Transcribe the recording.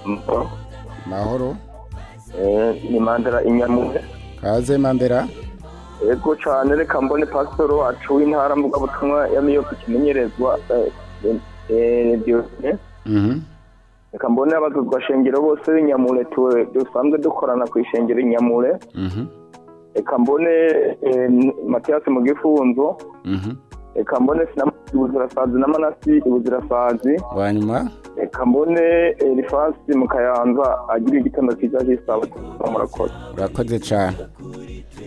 mahoro Eh, ni mandela inyamure kaze mandera ego cane reka mbone pasitoro wacu w'intara mvugabutumwa ya miyopu kimenyerezwa eh, eh, Diogene. Mhm. reka mbone abazuzwa shengero bose b'inyamure tu- dusanzwe dukorana ku ishengero inyamure Mhm. reka mbone eh, matiyasi mu gifunzo Mhm. reka mbone sinama ibuzirasazi na manasi ibuzirasazi wanyuma reka mbone elifasi mu kayanza agira igitondo cyiza cy'isabato murakoze urakoze cyane